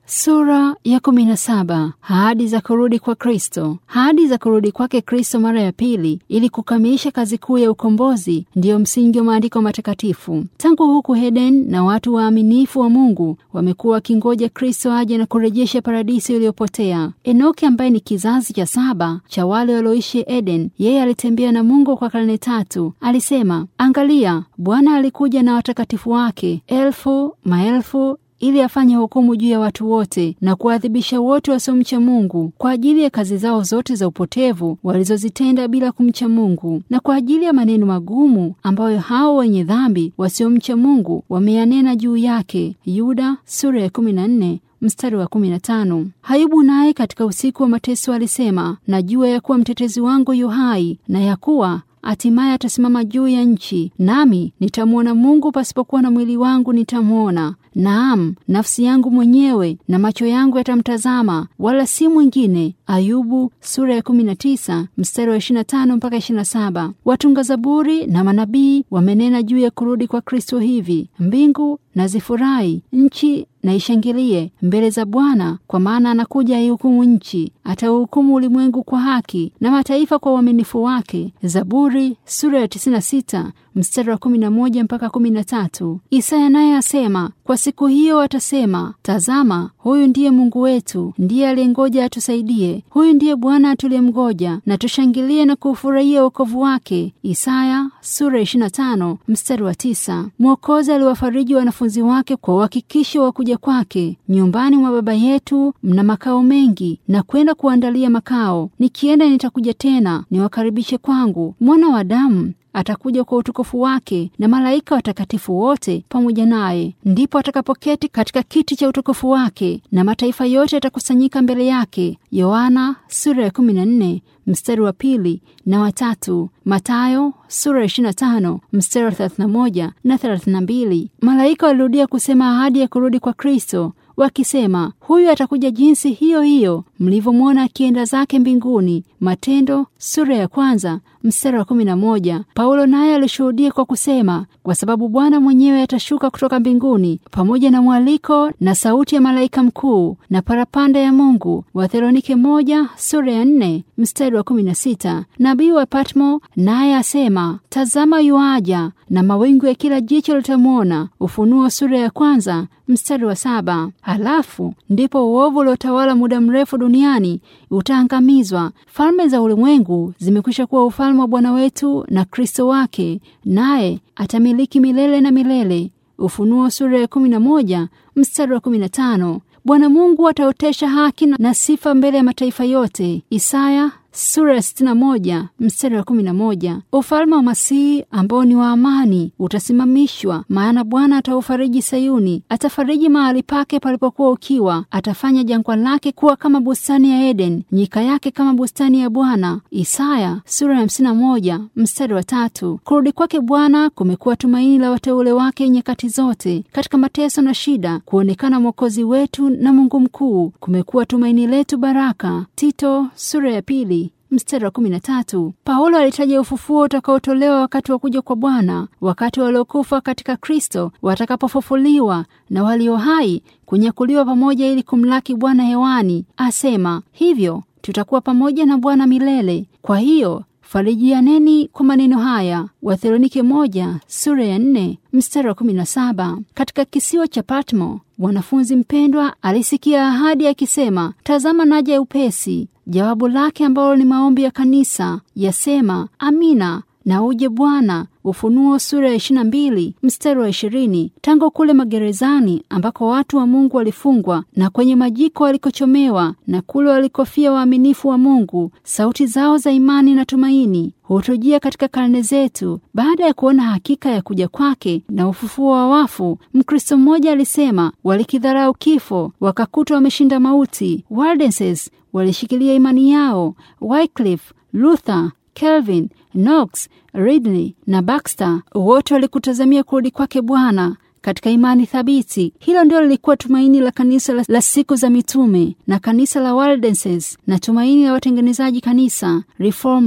Sura ya kumi na saba. Ahadi za kurudi kwa Kristo. Ahadi za kurudi kwake Kristo mara ya pili ili kukamilisha kazi kuu ya ukombozi ndiyo msingi wa maandiko matakatifu. Tangu huku Eden na watu waaminifu wa Mungu wamekuwa wakingoja Kristo aje na kurejesha paradisi iliyopotea. Enoki ambaye ni kizazi cha saba cha wale walioishi Eden, yeye alitembea na Mungu kwa karne tatu. Alisema, angalia, Bwana alikuja na watakatifu wake elfu maelfu ili afanye hukumu juu ya watu wote na kuadhibisha wote wasiomcha Mungu kwa ajili ya kazi zao zote za upotevu walizozitenda bila kumcha Mungu, na kwa ajili ya maneno magumu ambayo hao wenye dhambi wasiomcha Mungu wameyanena juu yake. Yuda sura ya 14 mstari wa 15. Ayubu naye katika usiku wa mateso alisema, najua ya kuwa mtetezi wangu yu hai na ya kuwa hatimaye atasimama juu ya nchi, nami nitamwona Mungu, pasipokuwa na mwili wangu nitamwona. Naam, nafsi yangu mwenyewe na macho yangu yatamtazama, wala si mwingine. Ayubu sura ya 19 mstari wa 25 mpaka 27. Watunga zaburi na manabii wamenena juu ya kurudi kwa Kristo hivi: mbingu na zifurahi, nchi na ishangilie mbele za Bwana, kwa maana anakuja aihukumu nchi, atauhukumu ulimwengu kwa haki na mataifa kwa uaminifu wake. Zaburi sura ya 96 mstari wa 11 mpaka 13. Isaya naye asema, kwa siku hiyo atasema, tazama, huyu ndiye Mungu wetu, ndiye aliyengoja atusaidie. Huyu ndiye Bwana tuliyemgoja, na tushangilie na kuufurahia wokovu wake. Isaya sura 25 mstari wa 9. Mwokozi aliwafariji wanafunzi wake kwa uhakikisho wa kuja kwake. Nyumbani mwa Baba yetu mna makao mengi, na kwenda kuandalia makao. Nikienda nitakuja tena niwakaribishe kwangu. Mwana wa Adamu atakuja kwa utukufu wake na malaika watakatifu wote pamoja naye. Ndipo atakapoketi katika kiti cha utukufu wake, na mataifa yote yatakusanyika mbele yake. Yohana sura ya 14 mstari wa pili na watatu. Matayo sura ya 25 mstari wa 31 na 32. Malaika walirudia kusema ahadi ya kurudi kwa Kristo wakisema huyu atakuja jinsi hiyo hiyo mlivyomwona akienda zake mbinguni. Matendo sura ya kwanza mstari wa kumi na moja. Paulo naye alishuhudia kwa kusema, kwa sababu Bwana mwenyewe atashuka kutoka mbinguni pamoja na mwaliko na sauti ya malaika mkuu na parapanda ya Mungu. Wathesalonike moja sura ya nne mstari wa kumi na sita. Nabii wa Patmo naye asema, tazama yuaja na mawingu ya kila jicho litamwona. Ufunuo sura ya kwanza mstari wa saba. Halafu ndipo uovu uliotawala muda mrefu duniani utaangamizwa. Falme za ulimwengu zimekwisha kuwa ufalme wa Bwana wetu na Kristo wake, naye atamiliki milele na milele. Ufunuo sura ya kumi na moja mstari wa kumi na tano. Bwana Mungu ataotesha haki na sifa mbele ya mataifa yote. Isaya sura ya 61 mstari wa 11. Ufalme wa Masihi ambao ni wa amani utasimamishwa, maana Bwana ataufariji Sayuni, atafariji mahali pake palipokuwa ukiwa, atafanya jangwa lake kuwa kama bustani ya Eden, nyika yake kama bustani ya Bwana. Isaya sura ya 51 mstari wa tatu. Kurudi kwake Bwana kumekuwa tumaini la wateule wake nyakati zote. Katika mateso na shida, kuonekana Mwokozi wetu na Mungu mkuu kumekuwa tumaini letu baraka. Tito sura ya pili mstari wa kumi na tatu. Paulo alitaja ufufuo utakaotolewa wakati wa kuja kwa Bwana, wakati waliokufa katika Kristo watakapofufuliwa na walio hai kunyakuliwa pamoja ili kumlaki Bwana hewani. Asema hivyo, tutakuwa pamoja na Bwana milele. Kwa hiyo farijianeni kwa maneno haya. Wathesalonike moja sura ya nne mstari wa kumi na saba. Katika kisiwa cha Patmo mwanafunzi mpendwa alisikia ahadi akisema, tazama naja upesi. Jawabu lake ambalo ni maombi ya kanisa yasema, amina na uje Bwana. Ufunuo sura ya 22 mstari wa 20. Tangu kule magerezani ambako watu wa Mungu walifungwa na kwenye majiko walikochomewa na kule walikofia waaminifu wa Mungu, sauti zao za imani na tumaini hutujia katika karne zetu. Baada ya kuona hakika ya kuja kwake na ufufuo wa wafu, Mkristo mmoja alisema, walikidharau kifo wakakutwa wameshinda mauti. Waldenses walishikilia imani yao. Wycliffe, Luther, Calvin, Knox, Ridley na Baxter wote walikutazamia kurudi kwake Bwana katika imani thabiti. Hilo ndio lilikuwa tumaini la kanisa la, la siku za mitume na kanisa la Waldenses na tumaini la watengenezaji kanisa reformers.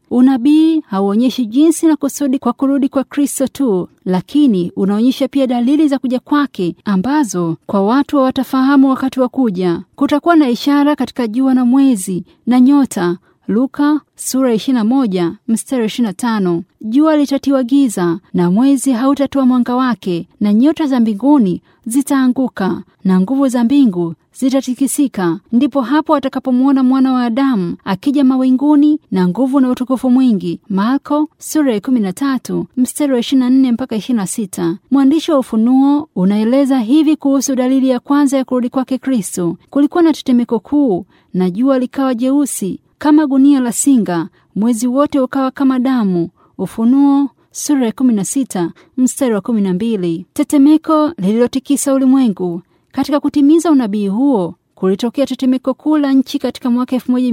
Unabii hauonyeshi jinsi na kusudi kwa kurudi kwa Kristo tu, lakini unaonyesha pia dalili za kuja kwake ambazo kwa watu hawatafahamu wakati wa kuja. Kutakuwa na ishara katika jua na mwezi na nyota. Luka sura 21 mstari 25. Jua litatiwa giza na mwezi hautatoa mwanga wake, na nyota za mbinguni zitaanguka na nguvu za mbingu zitatikisika. Ndipo hapo atakapomwona mwana wa Adamu akija mawinguni na nguvu na utukufu mwingi. Marko sura ya 13 mstari wa 24 mpaka 26. Mwandishi wa Ufunuo unaeleza hivi kuhusu dalili ya kwanza ya kurudi kwake Kristo: kulikuwa na tetemeko kuu, na jua likawa jeusi kama gunia la singa, mwezi wote ukawa kama damu. Ufunuo sura ya 16 mstari wa 12. Tetemeko lililotikisa ulimwengu. Katika kutimiza unabii huo kulitokea tetemeko kuu la nchi katika mwaka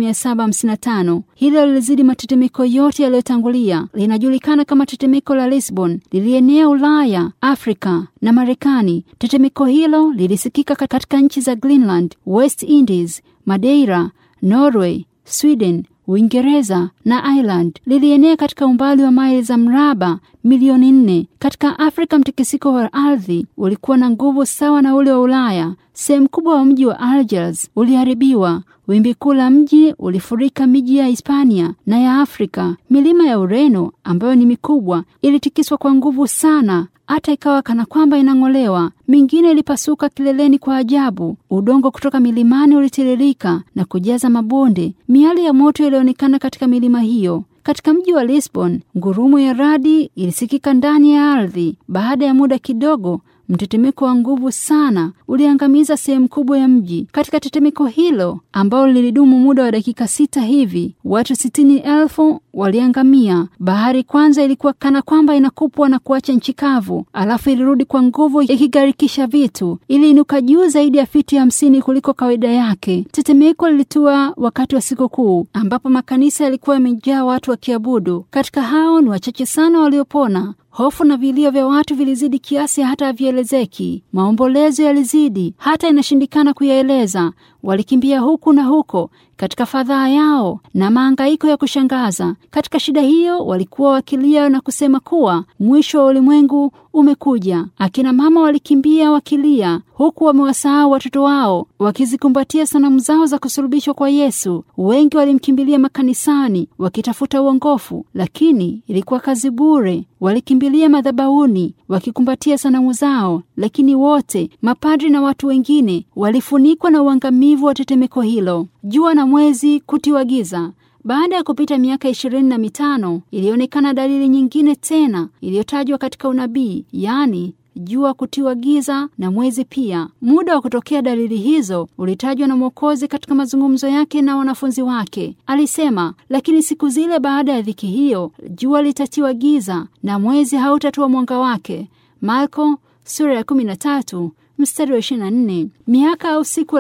1755. Hilo lilizidi matetemeko yote yaliyotangulia. Linajulikana kama tetemeko la Lisbon, lilienea Ulaya, Afrika na Marekani. Tetemeko hilo lilisikika katika nchi za Greenland, West Indies, Madeira, Norway, Sweden, Uingereza na Ireland. Lilienea katika umbali wa maili za mraba milioni nne. Katika Afrika, mtikisiko wa ardhi ulikuwa na nguvu sawa na ule wa Ulaya. Sehemu kubwa wa mji wa Algiers uliharibiwa. Wimbi kuu la mji ulifurika miji ya Hispania na ya Afrika. Milima ya Ureno ambayo ni mikubwa ilitikiswa kwa nguvu sana hata ikawa kana kwamba inang'olewa. Mingine ilipasuka kileleni kwa ajabu. Udongo kutoka milimani ulitiririka na kujaza mabonde. Miali ya moto ilionekana katika milima hiyo. Katika mji wa Lisbon, ngurumo ya radi ilisikika ndani ya ardhi. Baada ya muda kidogo, mtetemeko wa nguvu sana uliangamiza sehemu kubwa ya mji. Katika tetemeko hilo ambalo lilidumu muda wa dakika sita hivi, watu sitini elfu waliangamia. Bahari kwanza ilikuwa kana kwamba inakupwa na kuacha nchi kavu, alafu ilirudi kwa nguvu ikigarikisha vitu. Iliinuka juu zaidi ya fiti hamsini kuliko kawaida yake. Tetemeko lilitua wakati wa sikukuu ambapo makanisa yalikuwa yamejaa watu wakiabudu. Katika hao ni wachache sana waliopona. Hofu na vilio vya watu vilizidi kiasi hata havielezeki. Maombolezo yalizidi hata inashindikana kuyaeleza. Walikimbia huku na huko katika fadhaa yao na maangaiko ya kushangaza. Katika shida hiyo, walikuwa wakilia na kusema kuwa mwisho wa ulimwengu umekuja. Akina mama walikimbia wakilia, huku wamewasahau watoto wao, wakizikumbatia sanamu zao za kusulubishwa kwa Yesu. Wengi walimkimbilia makanisani wakitafuta uongofu, lakini ilikuwa kazi bure. Walikimbilia madhabahuni wakikumbatia sanamu zao, lakini wote, mapadri na watu wengine, walifunikwa na uangamivu wa tetemeko hilo. Jua na mwezi kutiwa giza. Baada ya kupita miaka ishirini na mitano ilionekana dalili nyingine tena iliyotajwa katika unabii, yaani jua kutiwa giza na mwezi pia. Muda wa kutokea dalili hizo ulitajwa na Mwokozi katika mazungumzo yake na wanafunzi wake. Alisema, lakini siku zile baada ya dhiki hiyo, jua litatiwa giza na mwezi hautatoa mwanga wake. Marko sura ya kumi na tatu mstari wa 24. Miaka au siku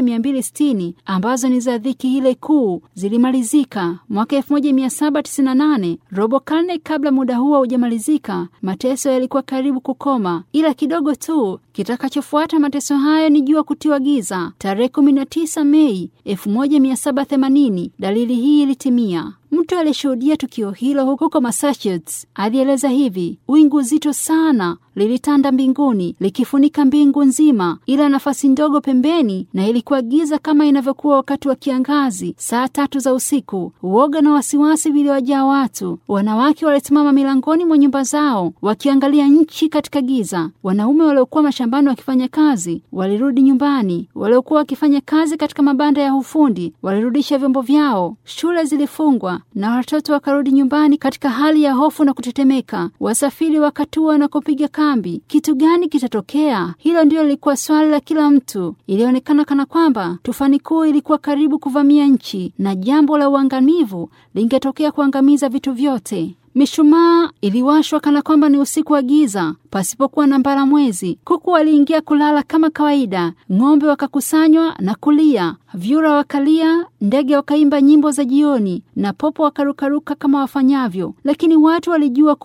1260 ambazo ni za dhiki ile kuu zilimalizika mwaka 1798. Robo karne kabla muda huo haujamalizika, mateso yalikuwa karibu kukoma, ila kidogo tu. Kitakachofuata mateso hayo ni jua kutiwa giza. Tarehe 19 Mei 1780 dalili hii ilitimia. Mtu aliyeshuhudia tukio hilo huko Massachusetts alieleza hivi: wingu zito sana lilitanda mbinguni likifunika mbingu nzima, ila nafasi ndogo pembeni, na ilikuwa giza kama inavyokuwa wakati wa kiangazi saa tatu za usiku. Uoga na wasiwasi viliwajaa watu. Wanawake walisimama milangoni mwa nyumba zao wakiangalia nchi katika giza. Wanaume waliokuwa mashambani wakifanya kazi walirudi nyumbani. Waliokuwa wakifanya kazi katika mabanda ya ufundi walirudisha vyombo vyao. Shule zilifungwa na watoto wakarudi nyumbani katika hali ya hofu na kutetemeka. Wasafiri wakatua na kupiga kambi. Kitu gani kitatokea? Hilo ndilo lilikuwa swali la kila mtu. Ilionekana kana kwamba tufani kuu ilikuwa karibu kuvamia nchi na jambo la uangamivu lingetokea kuangamiza vitu vyote. Mishumaa iliwashwa kana kwamba ni usiku wa giza pasipokuwa na mbara mwezi. Kuku waliingia kulala kama kawaida, ng'ombe wakakusanywa na kulia, vyura wakalia, ndege wakaimba nyimbo za jioni, na popo wakarukaruka kama wafanyavyo. Lakini watu walijua kuwa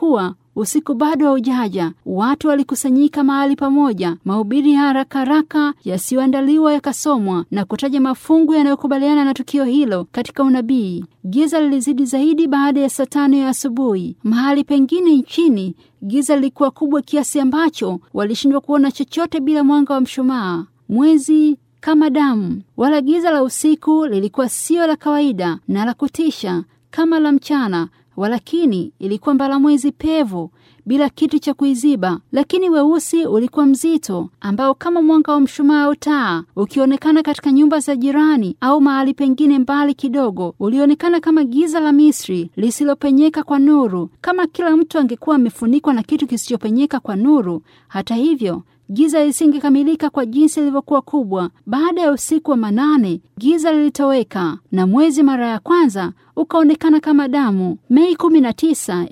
Usiku bado haujaja, watu walikusanyika mahali pamoja. Mahubiri ya haraka haraka yasiyoandaliwa yakasomwa na kutaja mafungu yanayokubaliana na tukio hilo katika unabii. Giza lilizidi zaidi baada ya saa tano ya asubuhi. Mahali pengine nchini giza lilikuwa kubwa kiasi ambacho walishindwa kuona chochote bila mwanga wa mshumaa. Mwezi kama damu, wala giza la usiku lilikuwa sio la kawaida na la kutisha kama la mchana, walakini ilikuwa mbalamwezi pevu bila kitu cha kuiziba, lakini weusi ulikuwa mzito, ambao kama mwanga wa mshumaa au taa ukionekana katika nyumba za jirani au mahali pengine mbali kidogo, ulionekana kama giza la Misri lisilopenyeka kwa nuru, kama kila mtu angekuwa amefunikwa na kitu kisichopenyeka kwa nuru. Hata hivyo giza lisingekamilika kwa jinsi lilivyokuwa kubwa. Baada ya usiku wa manane, giza lilitoweka na mwezi mara ya kwanza ukaonekana kama damu. Mei 19,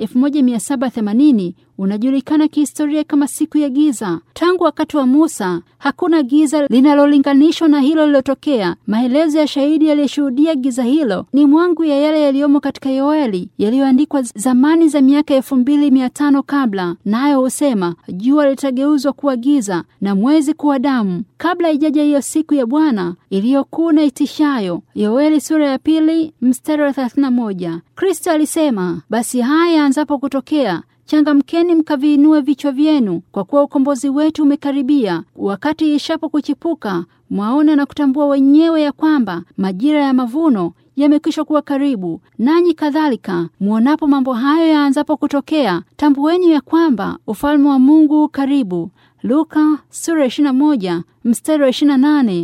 1780 unajulikana kihistoria kama siku ya giza. Tangu wakati wa Musa hakuna giza linalolinganishwa na hilo lilotokea. Maelezo ya shahidi aliyeshuhudia giza hilo ni mwangu ya yale yaliyomo katika Yoeli yaliyoandikwa zamani za miaka elfu mbili mia tano kabla, nayo husema jua litageuzwa kuwa giza na mwezi kuwa damu kabla ijaja hiyo siku ya Bwana iliyokuu na itishayo. Yoeli sura ya pili mstari wa 31. Kristo alisema, basi haya anzapo kutokea changamkeni mkaviinue vichwa vyenu, kwa kuwa ukombozi wetu umekaribia. Wakati ishapo kuchipuka, mwaona na kutambua wenyewe ya kwamba majira ya mavuno yamekwisha kuwa karibu. Nanyi kadhalika mwonapo mambo hayo yaanzapo kutokea, tambueni ya kwamba ufalme wa Mungu karibu. Luka sura 21 mstari wa 28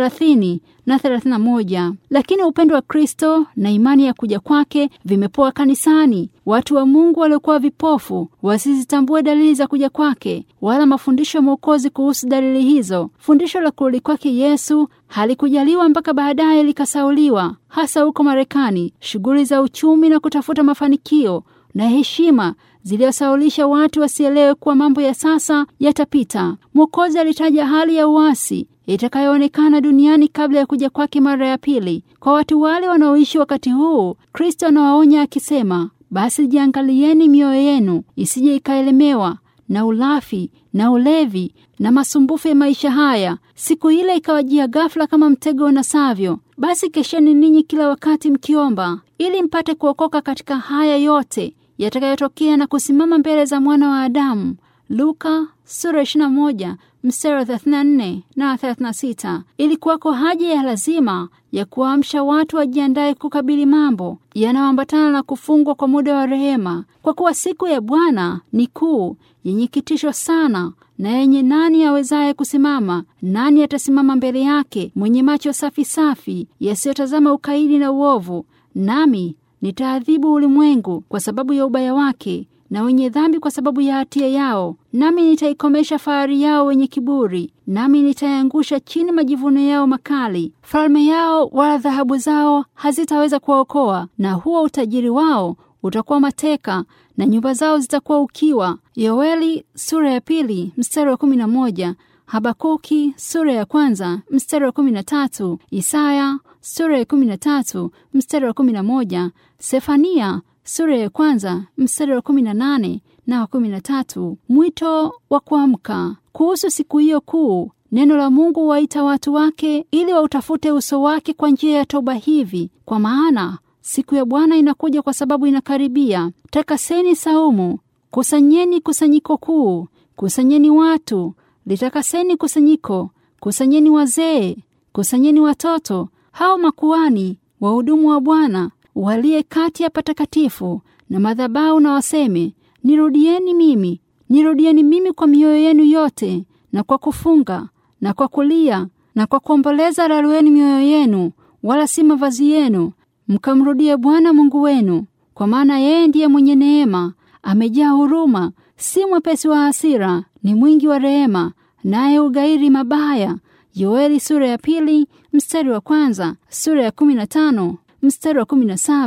30 na 31. Lakini upendo wa Kristo na imani ya kuja kwake vimepoa kanisani. Watu wa Mungu waliokuwa vipofu wasizitambue dalili za kuja kwake wala mafundisho ya Mwokozi kuhusu dalili hizo. Fundisho la kurudi kwake Yesu halikujaliwa mpaka baadaye likasauliwa, hasa huko Marekani. Shughuli za uchumi na kutafuta mafanikio na heshima ziliyosaulisha watu wasielewe kuwa mambo ya sasa yatapita. Mwokozi alitaja hali ya uasi itakayoonekana duniani kabla ya kuja kwake mara ya pili. Kwa watu wale wanaoishi wakati huu, Kristo anawaonya akisema, basi jiangalieni mioyo yenu isije ikaelemewa na ulafi na ulevi na masumbufu ya maisha haya, siku ile ikawajia ghafla kama mtego unasavyo. Basi kesheni ninyi kila wakati mkiomba, ili mpate kuokoka katika haya yote yatakayotokea na kusimama mbele za mwana wa Adamu. Luka sura 21 mstari wa 34 na 36. Ilikuwako haja ya lazima ya kuamsha watu wajiandaye kukabili mambo yanayoambatana na kufungwa kwa muda wa rehema, kwa kuwa siku ya Bwana ni kuu, yenye kitisho sana na yenye nani awezaye kusimama? Nani atasimama mbele yake? Mwenye macho safi safi yasiyotazama ukaidi na uovu. Nami nitaadhibu ulimwengu kwa sababu ya ubaya wake na wenye dhambi kwa sababu ya hatia yao. Nami nitaikomesha fahari yao wenye kiburi, nami nitaiangusha chini majivuno yao makali. Falme yao wala dhahabu zao hazitaweza kuwaokoa, na huo utajiri wao utakuwa mateka, na nyumba zao zitakuwa ukiwa. Yoeli sura ya pili mstari wa kumi na moja. Habakuki sura ya kwanza mstari wa kumi na tatu. Isaya sura ya kumi na tatu mstari wa kumi na moja. Sefania sura ya kwanza mstari wa kumi na nane na wa kumi na tatu. Mwito wa kuamka kuhusu siku hiyo kuu. Neno la Mungu waita watu wake ili wautafute uso wake kwa njia ya toba hivi, kwa maana siku ya Bwana inakuja, kwa sababu inakaribia. Takaseni saumu, kusanyeni kusanyiko kuu, kusanyeni watu, litakaseni kusanyiko, kusanyeni wazee, kusanyeni watoto, hao makuani, wahudumu wa Bwana waliye kati ya patakatifu na madhabahu, na waseme, nirudieni mimi, nirudieni mimi kwa mioyo yenu yote, na kwa kufunga na kwa kulia na kwa kuomboleza, rarueni mioyo yenu, wala si mavazi yenu, mkamrudie Bwana Mungu wenu, kwa maana yeye ndiye mwenye neema, amejaa huruma, si mwepesi wa hasira, ni mwingi wa rehema, naye ugairi mabaya. Yoeli sura ya pili mstari wa kwanza, sura ya kumi na tano mstari wa kumi na saba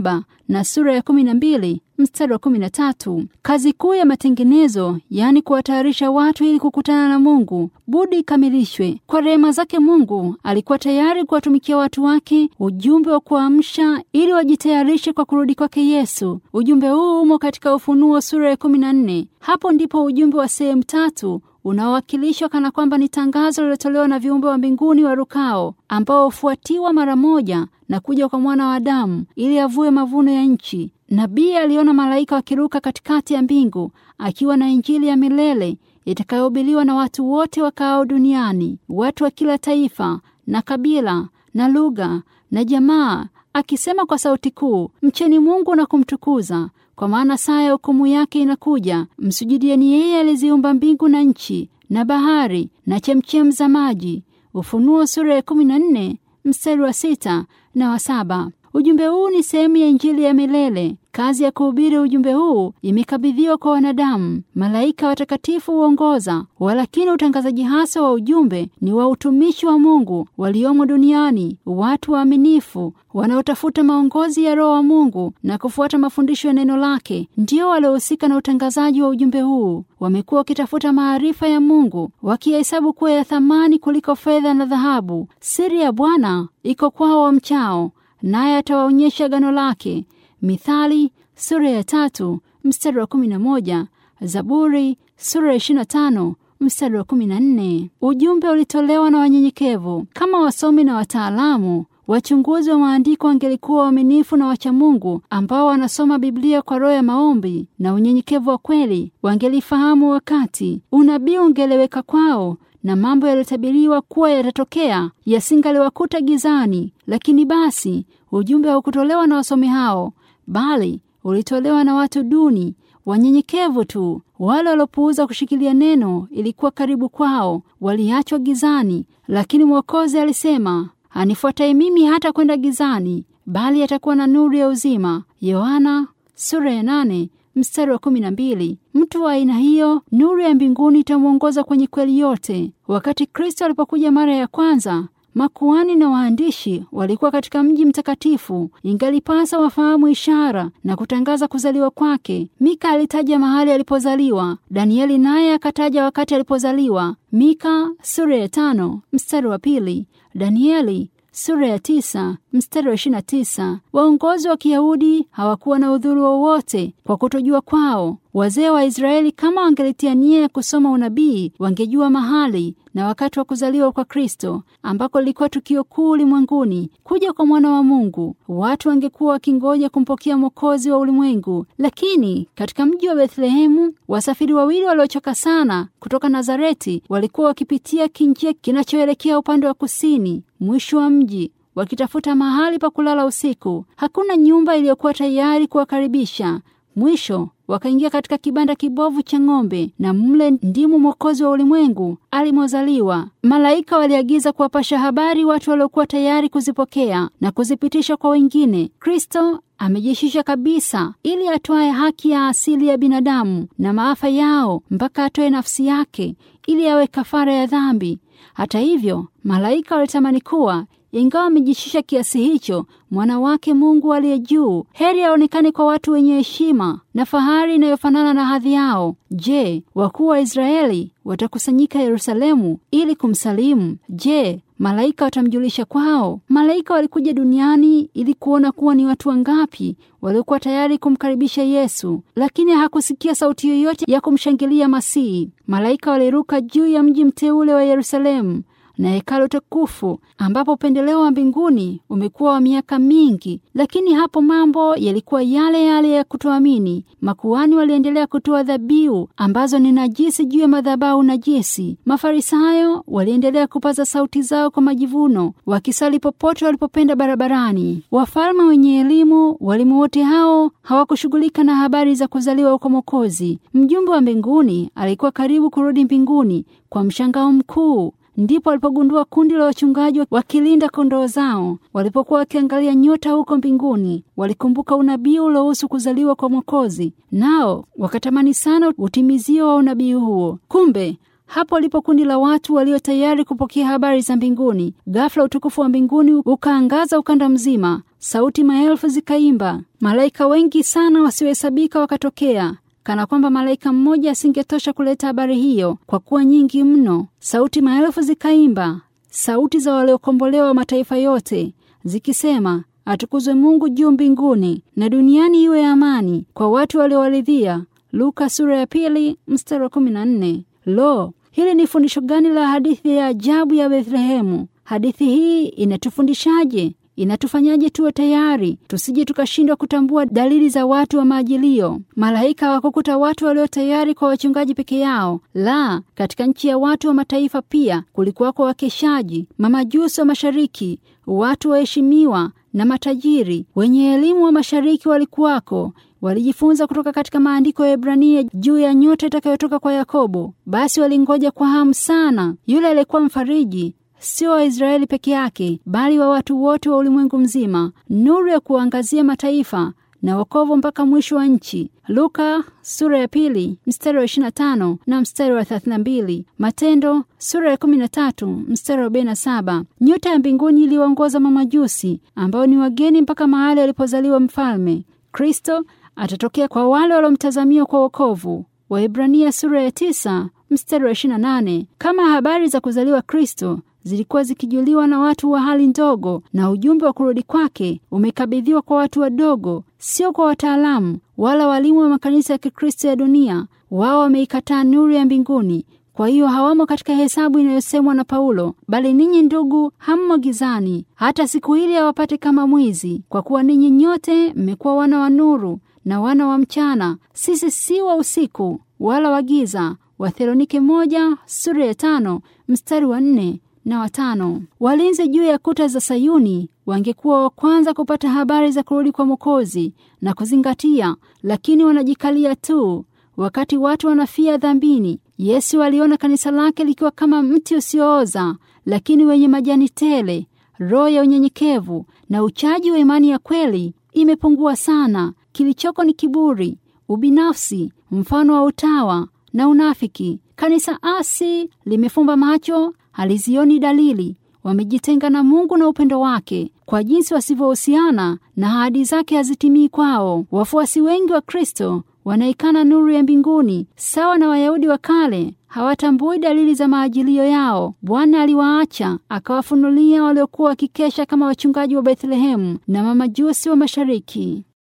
na sura ya kumi na mbili mstari wa kumi na tatu. Kazi kuu ya matengenezo, yaani kuwatayarisha watu ili kukutana na Mungu, budi ikamilishwe. Kwa rehema zake Mungu alikuwa tayari kuwatumikia watu wake ujumbe wa kuamsha ili wajitayarishe kwa kurudi kwake Yesu. Ujumbe huu umo katika Ufunuo sura ya kumi na nne. Hapo ndipo ujumbe wa sehemu tatu unaowakilishwa kana kwamba ni tangazo lilotolewa na viumbe wa mbinguni warukao, ambao hufuatiwa mara moja na kuja kwa mwana wa Adamu ili avue mavuno ya nchi. Nabii aliona malaika wakiruka katikati ya mbingu akiwa na Injili ya milele itakayohubiriwa na watu wote wakaao duniani, watu wa kila taifa na kabila na lugha na jamaa, akisema kwa sauti kuu, mcheni Mungu na kumtukuza kwa maana saa ya hukumu yake inakuja. Msujudieni yeye aliziumba mbingu na nchi na bahari na chemchem za maji. Ufunuo sura ya kumi na nne mstari wa sita na wa saba. Ujumbe huu ni sehemu ya Injili ya milele. Kazi ya kuhubiri ujumbe huu imekabidhiwa kwa wanadamu. Malaika watakatifu huongoza, walakini utangazaji hasa wa ujumbe ni wa utumishi wa Mungu waliomo duniani, watu waaminifu wanaotafuta maongozi ya Roho wa Mungu na kufuata mafundisho ya neno lake, ndio waliohusika na utangazaji wa ujumbe huu. Wamekuwa wakitafuta maarifa ya Mungu, wakiyahesabu kuwa ya thamani kuliko fedha na dhahabu. Siri ya Bwana iko kwao wamchao, naye atawaonyesha gano lake. Mithali sura ya tatu mstari wa kumi na moja Zaburi sura ya ishirini na tano mstari wa kumi na nne Ujumbe ulitolewa na wanyenyekevu. Kama wasomi na wataalamu wachunguzi wa maandiko wangelikuwa waaminifu na wachamungu ambao wanasoma Biblia kwa roho ya maombi na unyenyekevu wa kweli, wangelifahamu wakati unabii ungeleweka kwao na mambo yaliyotabiriwa kuwa yatatokea yasingaliwakuta gizani. Lakini basi ujumbe haukutolewa na wasomi hao, bali ulitolewa na watu duni wanyenyekevu tu. Wale waliopuuza kushikilia neno ilikuwa karibu kwao, waliachwa gizani. Lakini Mwokozi alisema, anifuataye mimi hata kwenda gizani, bali atakuwa na nuru ya uzima. Yohana sura ya nane mstari wa kumi na mbili. Mtu wa aina hiyo, nuru ya mbinguni itamwongoza kwenye kweli yote. Wakati Kristo alipokuja mara ya kwanza, makuhani na waandishi walikuwa katika mji mtakatifu. Ingalipasa wafahamu ishara na kutangaza kuzaliwa kwake. Mika alitaja mahali alipozaliwa, Danieli naye akataja wakati alipozaliwa. Mika sura ya tano mstari wa pili, Danieli sura ya tisa mstari wa ishirini na tisa. Waongozi wa Kiyahudi hawakuwa na udhuru wowote kwa kutojua kwao. Wazee wa Israeli kama wangelitia nia ya kusoma unabii, wangejua mahali na wakati wa kuzaliwa kwa Kristo, ambako lilikuwa tukio kuu ulimwenguni, kuja kwa mwana wa Mungu. Watu wangekuwa wakingoja kumpokea Mwokozi wa ulimwengu. Lakini katika mji wa Bethlehemu, wasafiri wawili waliochoka sana kutoka Nazareti walikuwa wakipitia kinjia kinachoelekea upande wa kusini, mwisho wa mji wakitafuta mahali pa kulala usiku. Hakuna nyumba iliyokuwa tayari kuwakaribisha. Mwisho wakaingia katika kibanda kibovu cha ng'ombe, na mle ndimo Mwokozi wa ulimwengu alimozaliwa. Malaika waliagiza kuwapasha habari watu waliokuwa tayari kuzipokea na kuzipitisha kwa wengine. Kristo amejishisha kabisa ili atoe haki ya asili ya binadamu na maafa yao, mpaka atoe nafsi yake ili awe kafara ya dhambi. Hata hivyo, malaika walitamani kuwa ingawa amejishisha kiasi hicho, mwana wake Mungu aliye juu, heri aonekane kwa watu wenye heshima na fahari inayofanana na hadhi yao. Je, wakuu wa Israeli watakusanyika Yerusalemu ili kumsalimu? Je, malaika watamjulisha kwao? Malaika walikuja duniani ili kuona kuwa ni watu wangapi waliokuwa tayari kumkaribisha Yesu, lakini hakusikia sauti yoyote ya kumshangilia Masihi. Malaika waliruka juu ya mji mteule wa Yerusalemu na hekalu tukufu ambapo upendeleo wa mbinguni umekuwa wa miaka mingi, lakini hapo mambo yalikuwa yale yale ya kutoamini. Makuhani waliendelea kutoa dhabihu ambazo ni najisi juu ya madhabahu najisi. Mafarisayo waliendelea kupaza sauti zao kwa majivuno, wakisali popote walipopenda barabarani. Wafalme wenye elimu, walimu wote hao hawakushughulika na habari za kuzaliwa kwa Mwokozi. Mjumbe wa mbinguni alikuwa karibu kurudi mbinguni kwa mshangao mkuu. Ndipo walipogundua kundi la wachungaji wakilinda kondoo zao. Walipokuwa wakiangalia nyota huko mbinguni, walikumbuka unabii uliohusu kuzaliwa kwa Mwokozi, nao wakatamani sana utimizio wa unabii huo. Kumbe Hapo lipo kundi la watu walio tayari kupokea habari za mbinguni. Ghafla utukufu wa mbinguni ukaangaza ukanda mzima, sauti maelfu zikaimba, malaika wengi sana wasiohesabika wakatokea kana kwamba malaika mmoja asingetosha kuleta habari hiyo, kwa kuwa nyingi mno. Sauti maelfu zikaimba, sauti za waliokombolewa wa mataifa yote, zikisema, atukuzwe Mungu juu mbinguni, na duniani iwe amani kwa watu waliowaridhia. Luka sura ya pili mstari wa kumi na nne. Lo, hili ni fundisho gani la hadithi ya ajabu ya Bethlehemu! Hadithi hii inatufundishaje? Inatufanyaje tuwe tayari tusije tukashindwa kutambua dalili za watu wa maajilio. Malaika hawakukuta watu walio tayari kwa wachungaji peke yao, la, katika nchi ya watu wa mataifa pia kulikuwako wakeshaji, mamajusi wa mashariki, watu waheshimiwa na matajiri wenye elimu wa mashariki walikuwako walijifunza kutoka katika maandiko ya Ibrania juu ya nyota itakayotoka kwa Yakobo. Basi walingoja kwa hamu sana yule aliyekuwa mfariji sio Waisraeli peke yake, bali wa watu wote wa ulimwengu mzima, nuru ya kuangazia mataifa na wokovu mpaka mwisho wa nchi. Luka sura ya pili mstari wa 25 na mstari wa 32. Matendo sura ya 13 mstari wa 47. Nyota ya mbinguni iliwaongoza mamajusi ambao ni wageni mpaka mahali alipozaliwa mfalme. Kristo atatokea kwa wale waliomtazamia kwa wokovu. Waibrania sura ya 9 mstari wa 28. Kama habari za kuzaliwa Kristo zilikuwa zikijuliwa na watu wa hali ndogo, na ujumbe wa kurudi kwake umekabidhiwa kwa watu wadogo, sio kwa wataalamu wala walimu wa makanisa ya Kikristo ya dunia. Wao wameikataa nuru ya mbinguni, kwa hiyo hawamo katika hesabu inayosemwa na Paulo, bali ninyi ndugu, hammo gizani, hata siku hili hawapate kama mwizi. Kwa kuwa ninyi nyote mmekuwa wana wa nuru na wana wa mchana, sisi si wa usiku wala wa giza. Wathesalonike moja sura ya tano mstari wa nne na watano. Walinzi juu ya kuta za Sayuni wangekuwa wa kwanza kupata habari za kurudi kwa Mwokozi na kuzingatia, lakini wanajikalia tu wakati watu wanafia dhambini. Yesu aliona kanisa lake likiwa kama mti usiooza, lakini wenye majani tele. Roho ya unyenyekevu na uchaji wa imani ya kweli imepungua sana. Kilichoko ni kiburi, ubinafsi, mfano wa utawa na unafiki. Kanisa asi limefumba macho halizioni dalili. Wamejitenga na Mungu na upendo wake, kwa jinsi wasivyohusiana na ahadi zake hazitimii kwao. Wafuasi wengi wa Kristo wanaikana nuru ya mbinguni, sawa na Wayahudi wa kale hawatambui dalili za maajilio yao. Bwana aliwaacha akawafunulia waliokuwa wakikesha kama wachungaji wa Bethlehemu na mamajusi wa mashariki.